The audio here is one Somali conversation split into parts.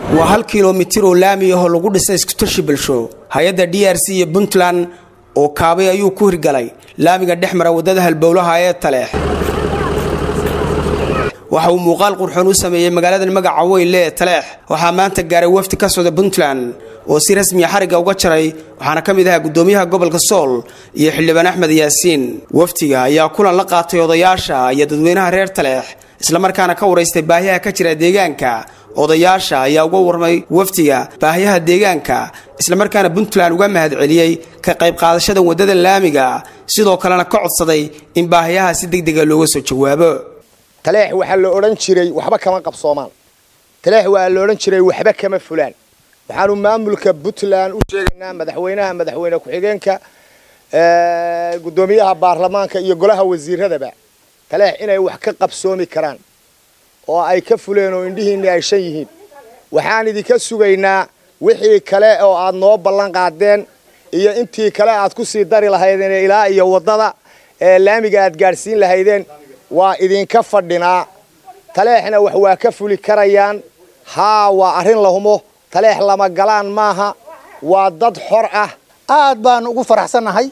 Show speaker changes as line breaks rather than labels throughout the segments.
waa hal kilomitir oo laami ahoo lagu dhisay iskutashi bulsho hay-adda d r c iyo puntland oo kaabay ayuu ku hirgalay laamiga dhex mara waddada halbowlaha ee taleex waxa uu muuqaal qurxoon u sameeyey magaaladan magaca weynle ee taleex waxaa maanta gaaray wafdi ka socda puntland oo si rasmiya xarigga uga jaray waxaana ka mid ahaa guddoomiyaha gobolka sool iyo xildhibaan axmed yaasiin wafdiga ayaa kulan la qaatay odayaasha iyo dadweynaha reer taleex islamarkaana ka waraystay baahiyaha ka jira deegaanka odayaasha ayaa uga warmay wafdiga baahiyaha deegaanka islamarkaana puntland uga mahad celiyey ka qayb qaadashada waddada laamiga sidoo kalena ka codsaday in baahiyaha si degdega looga soo jawaabo
taleex waxaa la odhan jiray waxba kama qabsoomaan taleex waa la odhan jiray waxba kama fulaan waxaanu maamulka puntland u sheegaynaa madaxweynaha madaxweyne ku-xigeenka guddoomiyaha baarlamaanka iyo golaha wasiiradaba taleex inay wax ka qabsoomi karaan oo ay ka fuleen oo indhihiinni ay shan yihiin waxaan idinka sugaynaa wixii kale oo aad noo ballan qaadeen iyo intii kale aad ku sii dari lahaydeen ilaa iyo waddada ee laamiga aad gaadhsiin lahaydeen waa idinka fadhinaa taleexna wax waa ka fuli karayaan haa waa arrin la humo taleex lama galaan maaha waa dad xor ah
aad baan ugu faraxsannahay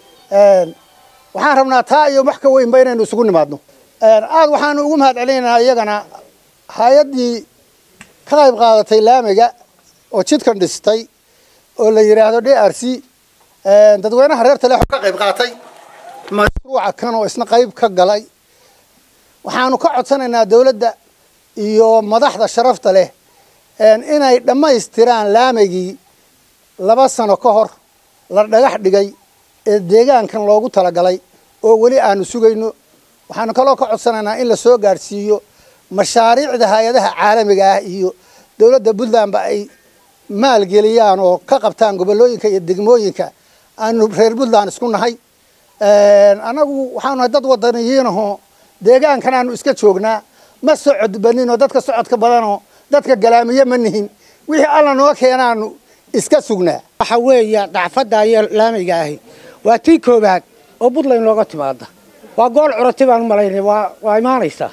waxaan rabnaa taa iyo wax ka weynba inaynu isugu nimaadno aad waxaanu ugu mahad celinaynaa iyagana hay-addii ka qayb qaadatay laamiga oo jidkan dhistay oo la yidhaahdo d r c dadweynaha reer taleex ka qayb qaatay mashruuca kan oo isna qayb ka galay waxaanu ka codsanaynaa dawladda iyo madaxda sharafta leh inay dhammaystiraan laamigii laba sano ka hor la dhagax dhigay ee deegaankan loogu talagalay oo weli aanu sugayno waxaanu kaloo ka codsanaynaa in la soo gaadhsiiyo mashaariicda hay-adaha caalamiga ah iyo dawladda puntlandba ay maalgeliyaan oo ka qabtaan gobollooyinka iyo degmooyinka aanu reer puntland isku nahay annagu waxaanu nahay dad wadaniyiinahoo deegaankan aanu iska joognaa ma socod baninoo dadka socodka badanoo dadka galaamiye ma nihin wixii alla noo keenaanu iska sugnaa
waxa weeya dacfadda iyo laamiga ahi waa tii koobaad oo puntland looga timaada waa gool corotay baan u malaynay waa waa imaanaysaa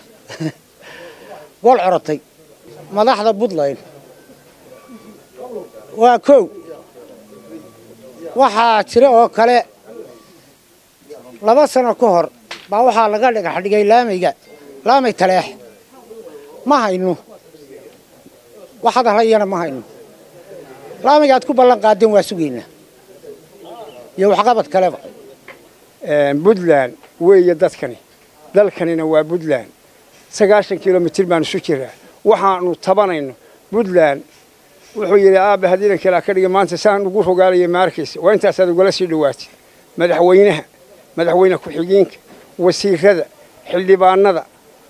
gool corotay madaxda puntland waa kow waxaa jira oo kale laba sano ka hor baa waxaa laga dhagax dhigay laamiga laamay taleex ma hayno wax hadalhayana ma hayno laamiga aad ku ballan qaadeen waa sugaynaa iyo waxqabad kaleba
puntland weeye dadkani dalkanina waa puntland sagaashan kilomitir baan isu jiraa waxaanu tabanayno puntland wuxuu yidhi aabbe haddii idan kalaa ka dhiga maanta saan ugu rogaalaya maarkiisa waa intaasaad ugala sii dhowaatay madaxweynaha madaxweyne ku-xigeenka wasiirada xildhibaanada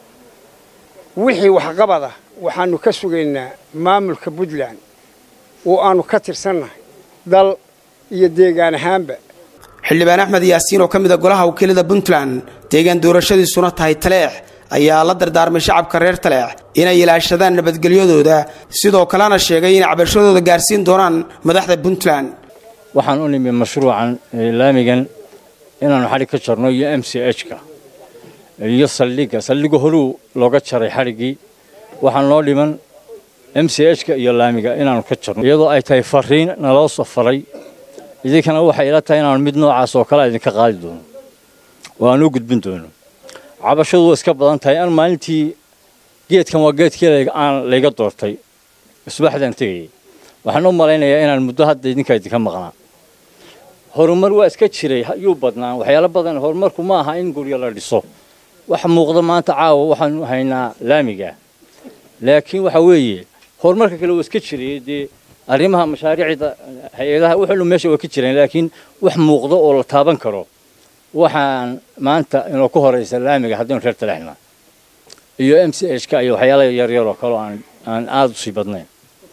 wixii waxqabada waxaanu ka sugaynaa maamulka puntland oo aanu ka tirsannahay dal iyo deegaan ahaanba
xildhibaan axmed yaasiin oo ka mid a golaha wakiilada puntland deegaan doorashadiisuna tahay taleex ayaa la dardaarmay shacabka reer taleex inay ilaashadaan nabadgelyadooda sidoo kalena sheegay inay cabashadooda gaarsiin doonaan madaxda puntland
waxaan u nimi mashruucan laamigan inaannu xadhig ka jarno iyo m c h-ka iyo saldhigga saldhigga horuu looga jaray xadhiggii waxaa noo dhiman m c h-ka iyo laamiga inaannu ka jarno iyadoo ay tahay fariin naloo safaray idinkana waxay ila tahay inaanu mid noocaas oo kale idinka qaadi doono oo aan u gudbin doono cabashadu waa iska badan tahay an maalintii geedkan waa geedkii aan layga doortay isbaxdaan tegayay waxaan u malaynayaa inaan muddo hadda idinka idinka maqnaa horumar waa iska jiray yuu badnaa waxyaalo badan horumarku ma aha in guryo la dhiso wax muuqda maanta caawa waxaanu haynaa laamiga laakiin waxa weeye horumarka kale waa iska jiray dee arrimaha mashaariicda hay-adaha wuxuu meesha waa ka jireen laakiin wax muuqda oo la taaban karo waxaan maanta inoo ku horaysa laamiga haddaynu reer talaxna iyo m c h ka iyo waxyaala yaryar oo kale aan aan aada u sii badnayn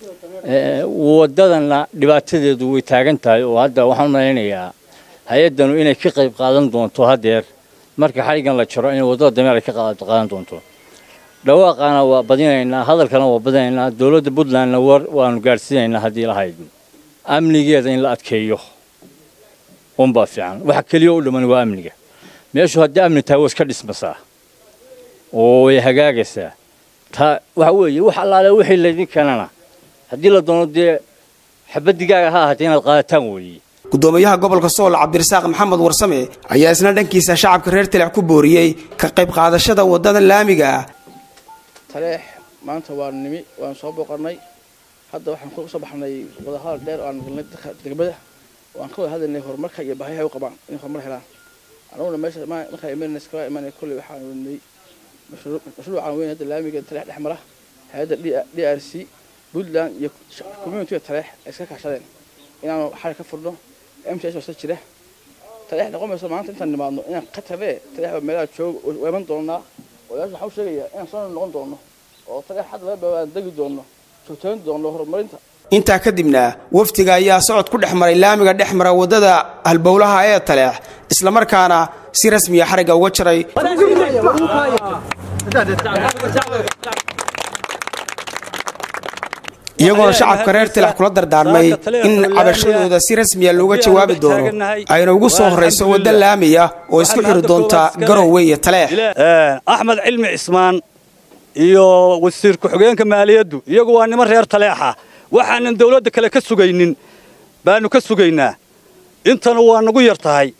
waddadana dhibaatadeedu way taagan tahay oo hadda waxaan malaynayaa hay-addanu inay ka qayb qaadan doonto haddeer marka xadhiggan la jaro inay waddada dameer ay ka qaadan doonto dhawaaqaana waa badinaynaa hadalkana waa badinaynaa dowladda puntlandna war waanu gaadhsiinaynaa haddii lahayd amnigeeda in la adkeeyo unbaa fiican waxa keliya u dhiman waa amniga meeshu haddii amni tahay waa iska dhismasaa oo way hagaagaysaa taa waxa weeye wax allaale wixii laydin keenana haddii la doono dee xabaddigaaga ha ahaatee inaad qaadataan weeye
gudoomiyaha gobolka sool cabdirasaaq maxamed warsame ayaa isna dhankiisa shacabka reer taleex ku booriyey ka qayb qaadashada waddada laamiga ah
taleex maanta waa nimi waan soo booqannay hadda waxaan ku soo baxnay wadahadal dheer oo aan galnay dadka degmada oo aan ka wada hadlaynay horumarka iyo baahiyaha u qabaan inay horumar helaan anuguna meesha markaa imanayna iskala imanay kolley waxaan wadnay mashruucan weyn hadda laamiga taleex dhex mara hay-adda d r c puntland iyo communitiga taleex ay iska kaashadeen inaanu xal ka furno m t s wasa jira taleex noqon mayso maanta intaan nimaadno inaan ka tagee taleex baa meelaha jooga oo iman doonaa odayaasha waxaa u sheegayaa inaan soo noqon doono oo taleex xad laga baabaan degi doono joogtayn doono horumarinta
intaa kadibna wafdiga ayaa socod ku dhex maray laamiga dhex mara waddada halbowlaha ee taleex islamarkaana si rasmiya xarigga uga jaray iyagoona shacabka reer tilax kula dardaarmay in cabashadooda si rasmiya looga jawaabi doono ayna ugu soo horrayso wadda laamiya oo isku xiri doonta garowe iyo taleex
axmed cilmi cismaan iyo wasiir ku-xigeenka maaliyaddu iyagu waa niman reer taleexa waxaanan dawladda kale ka sugaynin baanu ka sugaynaa intanu waa nagu yar tahay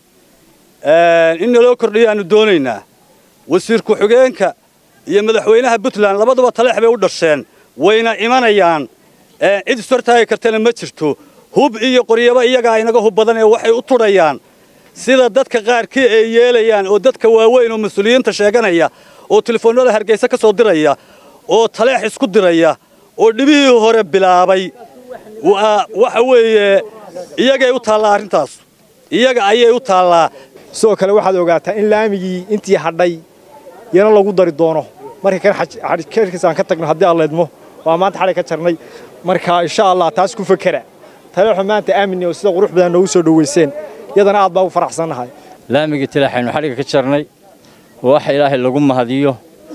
in naloo kordhiyo aanu doonaynaa wasiir ku-xigeenka iyo madaxweynaha puntland labaduba taleex bay u dhasheen wayna imanayaan cid ishortaagi kartana ma jirto hub iyo qoryaba iyagaa inaga hub badan ee waxay u tudhayaan sida dadka qaarkii ay yeelayaan oo dadka waaweyn oo mas-uuliyiinta sheeganaya oo telefoonnada hargaysa ka soo diraya oo taleex isku diraya oo dhibihii hore bilaabay waxa weeye iyagay u taallaa arrintaas iyaga ayay u taallaa
sidoo kale waxaad ogaataa in laamigii intii hadhay yana lagu dari doono markii kan xadhkeerkiis aan ka tagno haddii aan leedmo waa maanta xadhay ka jarnay marka insha allah taas ku fakera taleexu maanta aamini oo sida qurux badan noogu soo dhoweyseen iyadana aad baa u faraxsannahay
laamigii tilaaxaynu xadhigga ka jarnay wax ilaahay lagu mahadiyo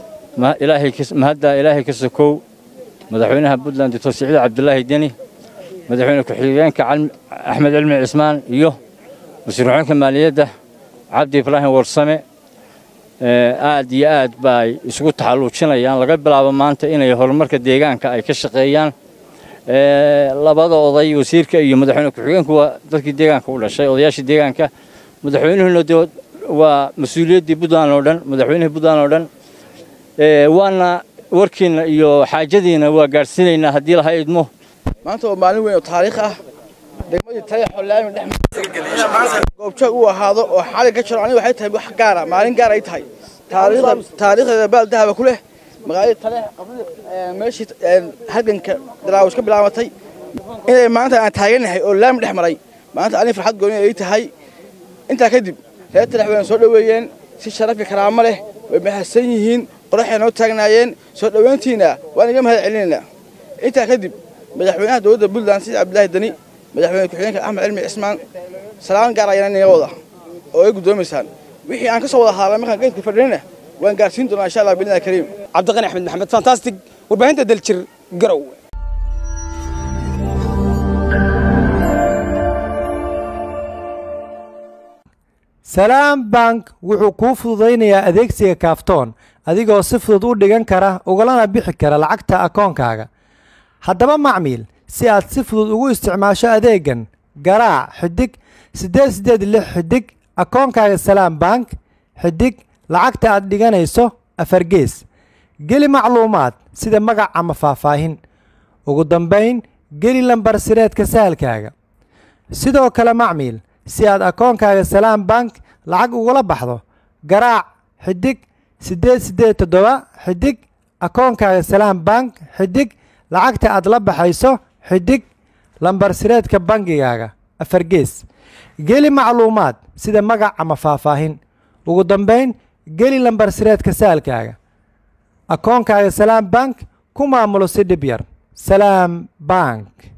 mahaddaa ilaahay ka sokow madaxweynaha puntland doctor siciid cabdulaahi deni madaxweyne ku-xigeenka axmed cilmi cismaan iyo wasiir ku-xigeenka maaliyadda cabdi ibraahim warsame aad iyo aad baay isugu taxalluujinayaan laga bilaabo maanta inay horumarka deegaanka ay ka shaqeeyaan labada oday wasiirka iyo madaxweyne ku-xigeenku waa dadkii deegaanka u dhashay odayaashii deegaanka madaxweynuhuna de waa mas-uuliyaddii puntland oo dhan madaxweynihii puntland oo dhan waana warkiina iyo xaajadiina waa gaadhsiinaynaa haddii laha idmo
maanta waa maalin weyn oo taariikh ah degmadii taleexoo laami dhex goobjoog uu ahaado oo xalig ka jiro aniga waxay tahay wax gaara maalin gaar ay tahay taariikhda taariikhdeeda baal dahaba ku leh magaaladii taleex meeshii halganka dalaawis ka bilaabatay inay maanta aan taaganahay oo laami dhex maray maanta aniga farxad gooni ay tahay intaa kadib reer taleex wayna soo dhoweeyeen si sharaf iyo karaamo leh way mahadsan yihiin qoraxay noo taagnaayeen soo dhoweyntiina waan iga mahad celinaynaa intaa kadib madaxweynaha dowladda puntland sidi cabdilaahi dani madaxweyne ku-xigeenka axmed cilmi cismaan salaan gaar ayana inaga wada oo ay guddoomaysaan wixii aan ka soo wada hadalnay markaan geedka fadhinayna waan gaarsiin doonaa insha allah biidnillahi kariim
cabdiqani axmed maxamed fantastic warbaahinta daljir garow
salaam bank wuxuu kuu fududaynayaa adeegsiga kaaftoon adigoo si fudud u dhigan kara ugalana bixi kara lacagta akoonkaaga haddaba macmiil si aad si fudud ugu isticmaasho adeegan garaac xidig siddeed siddeed lix xidig akoonkaaga salaam bank xidig lacagta aad dhiganayso afargees geli macluumaad sida magac ama faahfaahin ugu dambayn geli lambar sireedka sahalkaaga sidoo kale macmiil si aad akoonkaaga salaam bank lacag ugula baxdo garaac xidig siddeed siddeed toddoba xidig akoonkaaga salaam bank xidig lacagta aad la baxayso xidig lambar sireedka bangigaaga afargees geli macluumaad sida magac ama faahfaahin ugu dambayn geli lambar sireedka saalkaaga akoonkaaga salaam bank ku maamulo si dhib yar salaam bank